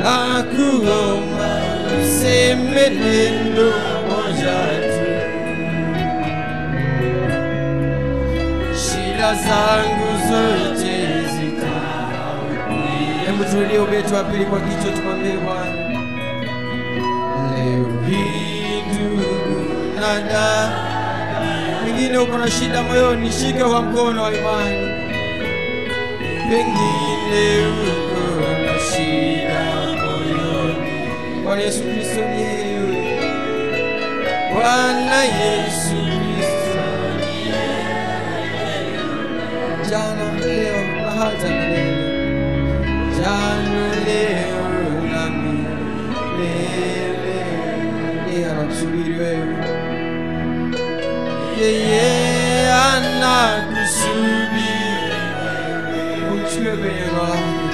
nakuomba useme neno moja tu, shida zangu zote zita. Hebu tulie ubeti wa pili kwa kichwa, tumwambie Bwana leo hii, ndugu na dada, pengine uko na shida moyoni, shike kwa mkono wa imani. Pengine uko na shida moyoni, Bwana Yesu Kristo ni yeye. Bwana Yesu Kristo ni yeye. jana, leo na hata milele, jana, leo na milele. Yeye anakusubiri wewe yeye anakusubiri umchukue kwenye roho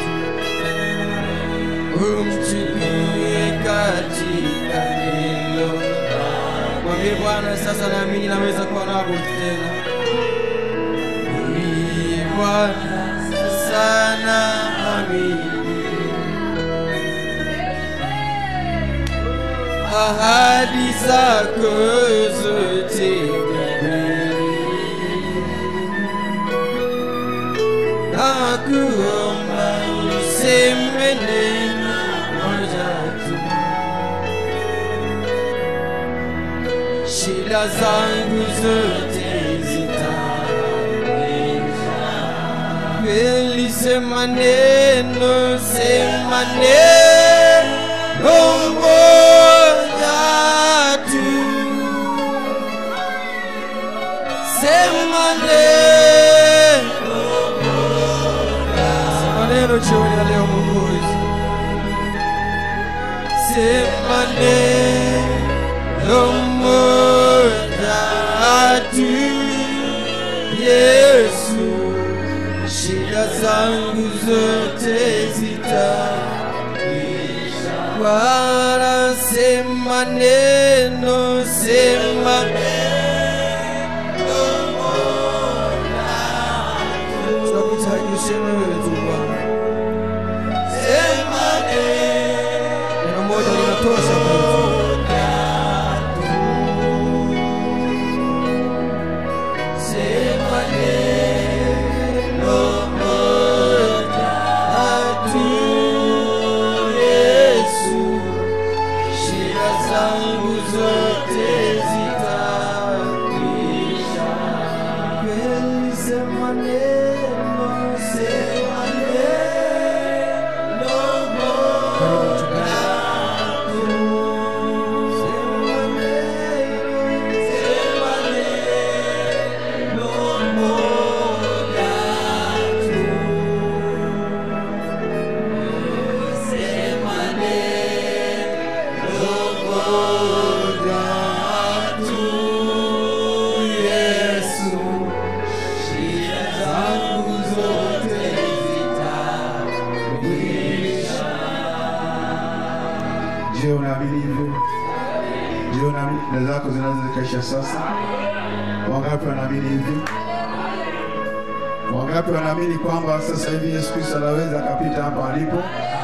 umchukue katika neno mwambie bwana sasa naamini naweza kuwa nabo tena Mwambie bwana sasa naamini ahadi zako zote ni kweli. Nakuomba useme neno moja tu, shida zangu zote zitaisha. Kweli sema neno, sema neno moja tu, sema neno Sema neno jioni ya leo Mwokozi, sema neno moja tu, Yesu, shida zangu zote zitaisha. Bwana, sema neno, sema tunakuhitaji useme wewe tu Bwana. Sema neno moja linatosha kwetu. Sema neno moja tu, Yesu, shida zangu zote zitakwisha. Kweli sema neno, sema neno moja tu. Sema neno, sema neno moja tu. Sema neno moja tu, Yesu, shida zangu zote zitakwisha. Je, unaamini hivyo? Je, unaamini shida zako zinaweza zikaisha sasa? Wangapi wanaamini hivyo? Wangapi wanaamini kwamba sasa hivi Yesu Kristo anaweza akapita hapa alipo?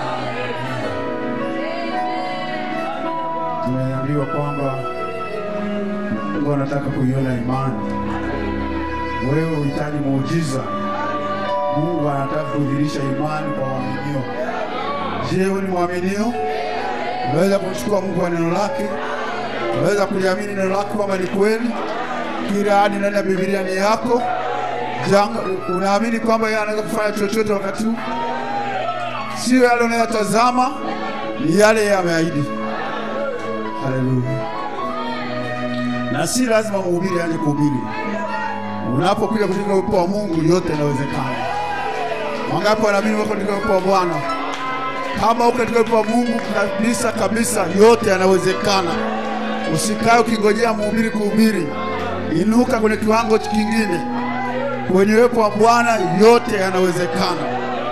Tumeambiwa kwamba Mungu anataka kuiona imani. Wewe uhitaji muujiza, Mungu anataka kudhihirisha imani kwa waaminio. Je, wewe ni mwaminio? Unaweza kumchukua Mungu kwa neno lake? Unaweza kuliamini neno lake kwamba ni kweli? Kila ahadi ndani ya Biblia ni yako? Janga, unaamini kwamba yeye anaweza kufanya chochote wakati huu? Sio yale unayotazama, ni yale yeye ameahidi. Haleluya! Na si lazima mhubiri aje kuhubiri. Unapokuja katika uwepo wa Mungu, yote yanawezekana. Wangapi wanaamini wako katika uwepo wa Bwana? Kama uko katika uwepo wa Mungu kabisa kabisa, yote yanawezekana. Usikae ukingojea mhubiri kuhubiri, inuka kwenye kiwango kingine. Kwenye uwepo wa Bwana yote yanawezekana.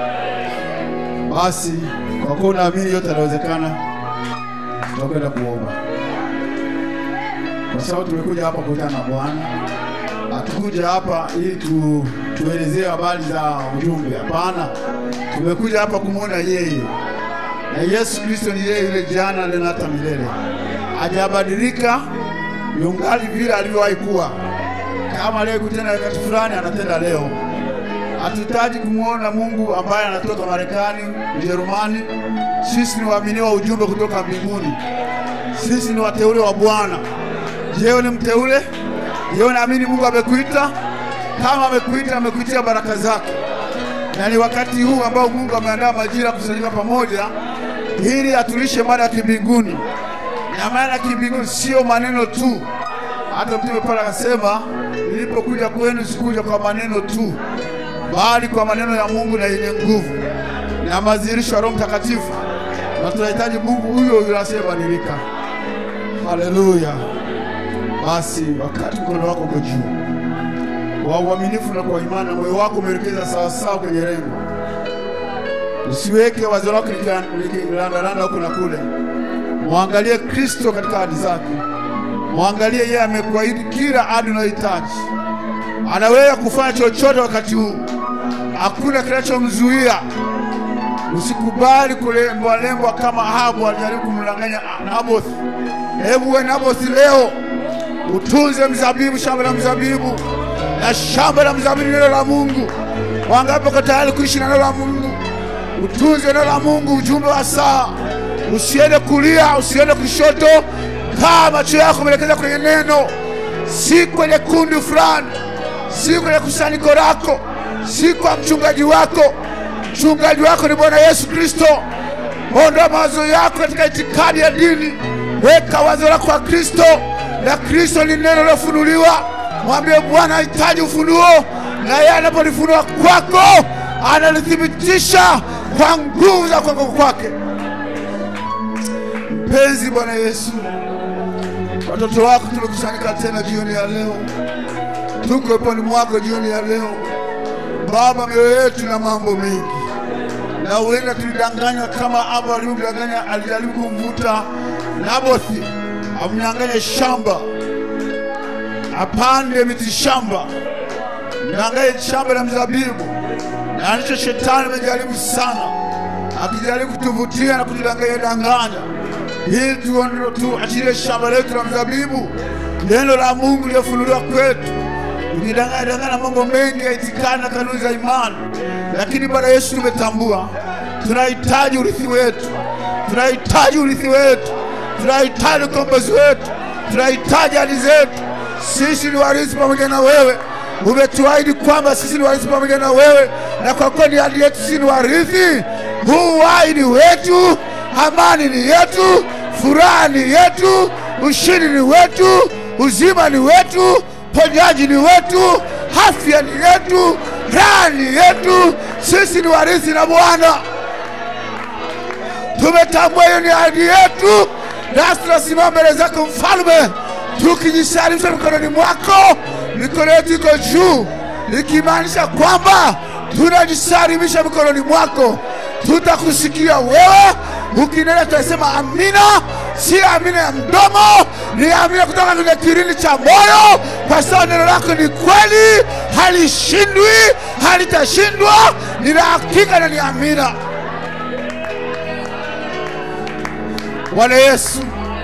Basi kwa kuwa unaamini yote yanawezekana, tutakwenda kuomba, kwa sababu tumekuja hapa kukutana na Bwana. Hatukuja hapa ili tu, tuelezee habari za ujumbe. Hapana, tumekuja hapa kumwona yeye na Yesu Kristo ni yeye yule jana leo na hata milele, hajabadilika, yungali vile alivyowahi kuwa. Kama leo kutenda wakati fulani, anatenda leo. Hatuhitaji kumwona Mungu ambaye anatoka Marekani, Ujerumani. Sisi ni waamini wa ujumbe kutoka mbinguni. Sisi ni wateule wa Bwana. Je, wewe ni mteule? Je, unaamini Mungu amekuita? Kama amekuita, amekuitia baraka zake, na ni wakati huu ambao Mungu ameandaa majira kusanyika pamoja ili atulishe mada ya kimbinguni. Na mada ya kimbinguni sio maneno tu. Hata Mtume Paulo akasema, nilipokuja kwenu sikuja kwa maneno tu, bali kwa maneno ya Mungu na yenye nguvu na madhihirisho ya Roho Mtakatifu, na tunahitaji Mungu huyo huyo asiyebadilika. Haleluya! Basi wakati mkono wako uko juu wa uaminifu na kwa imani, na moyo wako umeelekeza sawasawa kwenye lengo, usiweke wazo lako likirandaranda huku na kule. Mwangalie Kristo katika ahadi zake, mwangalie yeye amekuahidi kila ahadi unayohitaji. Anaweza kufanya chochote wakati huu, hakuna kinachomzuia. Usikubali kulembwa lembwa kama Ahabu alijaribu kumdanganya Nabothi. Hebu we Nabothi, leo utunze mzabibu, shamba la mzabibu, na shamba la mzabibu neno la Mungu. Wangapi wako tayari kuishi na neno la Mungu? Utunze neno la Mungu, ujumbe wa saa. Usiende kulia, usiende kushoto. Kaa macho yako umeelekeza kwenye neno, si kwenye kundi fulani, si kwenye kusanyiko lako, si kwa mchungaji wako. Mchungaji wako ni Bwana Yesu Kristo. Ondoa mawazo yako katika itikadi ya dini, weka wazo lako kwa Kristo, na Kristo ni neno lilofunuliwa. Mwambie Bwana, hahitaji ufunuo, na yeye anapolifunua kwako analithibitisha kwa nguvu za kwako kwake. Mpenzi Bwana Yesu, watoto wako tumekusanyika tena jioni ya leo, tuko poni mwako jioni ya leo Baba, mioyo yetu na mambo mengi, na huenda tulidanganywa kama Abu alivyodanganya. Alijaribu kumvuta Nabothi amnyang'anye shamba, apande miti shamba, mnyang'anye shamba la mzabibu, na ndicho shetani amejaribu sana, akijaribu kutuvutia na kutudanganya danganya, ili tuondoe tuachilie shamba letu la mzabibu, neno la Mungu lilofunuliwa kwetu tukidanganya danganya mambo mengi ya itikadi na kanuni za imani, lakini Bwana Yesu, tumetambua tunahitaji urithi wetu, tunahitaji urithi wetu, tunahitaji ukombozi wetu, tunahitaji ahadi zetu. Sisi ni warithi pamoja na wewe. Umetuahidi kwamba sisi ni warithi pamoja na wewe, na kwa kuwa ni ahadi yetu, sisi ni warithi. Huu uhai ni wetu, amani ni yetu, furaha ni yetu, ushindi ni wetu, uzima ni wetu ponyaji ni wetu, afya ni yetu, raha ni yetu. Sisi ni warithi na Bwana, tumetambua hiyo ni ahadi yetu, nasi tunasimama mbele zako Mfalme, tukijisalimisha mikononi mwako. Mikono yetu iko juu, ikimaanisha kwamba tunajisalimisha mikononi mwako. Tutakusikia wewe ukinena, tutasema amina, si amina ya mdomo, ni amina kutoka kwenye kilindi cha moyo, kwa sababu neno lako ni kweli, halishindwi, halitashindwa, ni la hakika na ni amina. Bwana Yesu,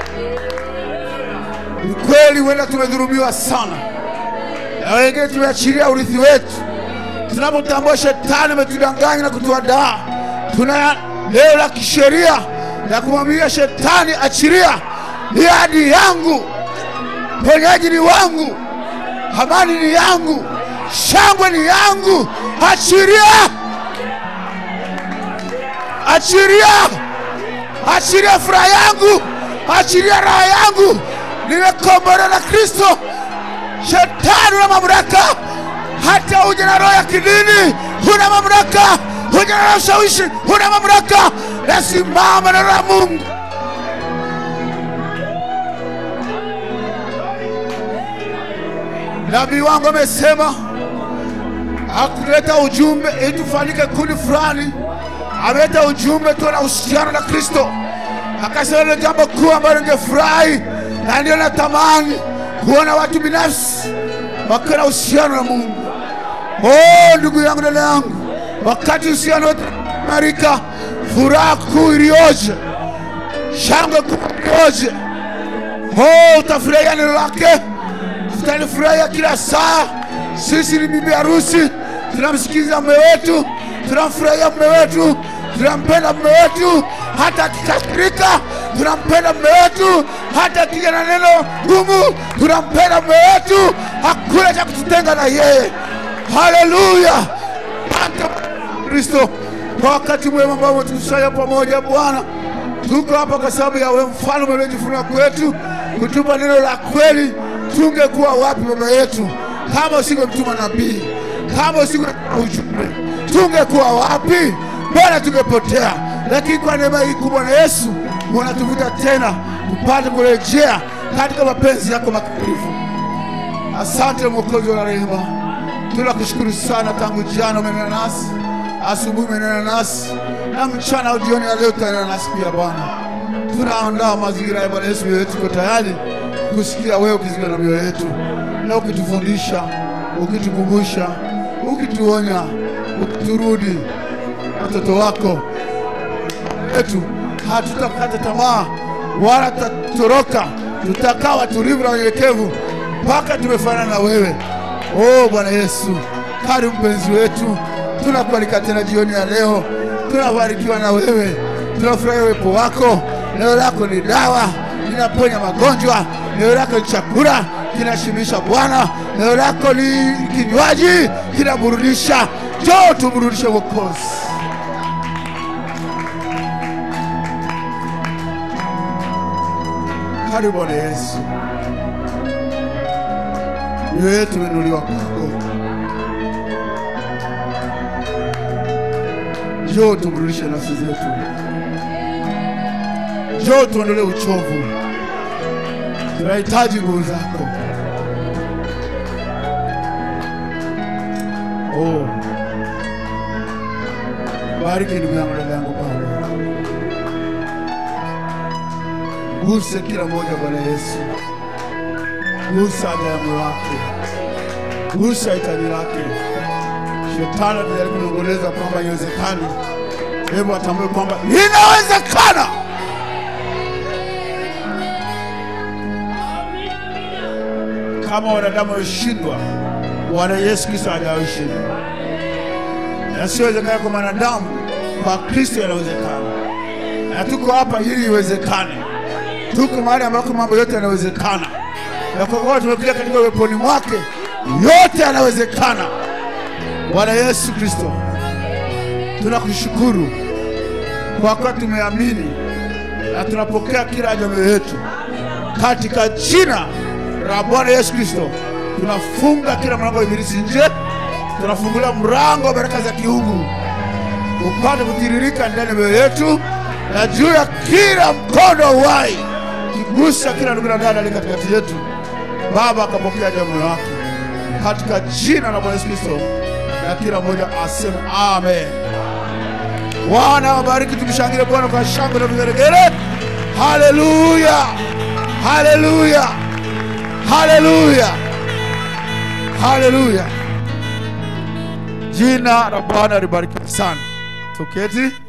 ni kweli, huenda tumedhulumiwa sana, na wengine tumeachilia urithi wetu. Tunapotambua shetani ametudanganya na kutuadaa, tuna leo la kisheria na kumwambia shetani, achilia, ni ahadi yangu, ponyaji ni wangu, amani ni yangu, shangwe ni yangu, achilia, achilia, achilia furaha yangu, achilia raha yangu, nimekombolewa na Kristo. Shetani una mamlaka, hata uje na roho ya kidini, huna mamlaka huja na ushawishi, huna mamlaka. Nasimama na la Mungu. Nabii wangu amesema hakuleta ujumbe ili tufanyike kundi fulani, ameleta ujumbe tuwe na uhusiano na Kristo. Akasema ile jambo kuu ambalo ningefurahi na ndio natamani kuona watu binafsi wakiwa na uhusiano na Mungu. Oh, ndugu yangu, dada yangu wakati uhusiano wetu marika, furaha kuu iliyoje, shangwe kuu iliyoje! Oh, utafurahia neno lake, tutalifurahia kila saa. Sisi ni bibi harusi, tunamsikiliza mume wetu, tunamfurahia mume wetu, tunampenda mume wetu, hata akikasirika tunampenda mume wetu, hata akija na neno gumu tunampenda mume wetu. Hakuna cha kututenga na yeye. Haleluya! Asante Kristo kwa wakati mwema ambao umetukusanya pamoja Bwana. Tuko hapa kwa sababu ya wewe mfalme uliojifunua kwetu kutupa neno la kweli. Tungekuwa wapi baba yetu kama usingemtuma nabii, kama usingetuma ujumbe, tungekuwa wapi Bwana? Tungepotea, lakini kwa neema hii kubwa na Yesu unatuvuta tena tupate kurejea katika mapenzi yako makamilifu. Asante Mwokozi wa rehema, tunakushukuru sana. Tangu jana umenena nasi, asubuhi umenena nasi, na mchana au jioni ya leo utanena nasi pia Bwana. Tunaandaa mazingira ya Bwana Yesu, mioyo yetu iko tayari kusikia wewe ukizika na mioyo yetu, na ukitufundisha, ukitukumbusha, ukituonya, ukiturudi watoto wako wetu. Hatutakata tamaa wala tutatoroka, tutakaa watulivu na wanyenyekevu mpaka tumefanana na wewe. Oh Bwana Yesu, karibu mpenzi wetu, tunakualika tena jioni ya leo. Tunabarikiwa na wewe, tunafurahia uwepo wako. Neno lako ni dawa, linaponya magonjwa. Neno lako ni chakula, kinashibisha Bwana. Neno lako ni kinywaji, kinaburudisha. Njoo tumrudishe Mwokozi. Karibu Bwana Yesu, mioyo yetu imenuliwa kwako. Njoo tumrudishe nafsi zetu, njoo tuondolee uchovu. Tunahitaji nguvu zako. Oh, bariki ndugu yangu, dada yangu Paulo, guse kila mmoja Bwana Yesu, gusa haja ya moyo wake, gusa hitaji lake. Shetani atajaribu kunong'oneza kwamba haiwezekani, hebu atambue kwamba inawezekana. Kama wanadamu wameshindwa, Bwana Yesu Kristo hajawashinda. Yasiyowezekana kwa mwanadamu, kwa Kristo yanawezekana, na tuko hapa ili iwezekane. Tuko mahali ambako mambo yote yanawezekana, na kwa kuwa tumekuja katika uweponi mwake, yote yanawezekana. Bwana Yesu Kristo, tunakushukuru kwa kuwa tumeamini na tunapokea kila haja mioyo yetu katika jina la Bwana Yesu Kristo. Tunafunga kila mlango wa ibilisi nje, tunafungulia mlango wa baraka za kiungu upate kutiririka ndani ya mioyo yetu na juu ya kila mkono wa uhai, kigusa kila ndugu na dada aliye katikati yetu. Baba akapokea jamu wake katika jina la Bwana Yesu Kristo, na kila mmoja aseme amen. Bwana wabariki, tumshangilie Bwana kwa shangwe na vigelegele. Haleluya, haleluya, haleluya, haleluya. Jina la Bwana libarikiwe sana. Tuketi.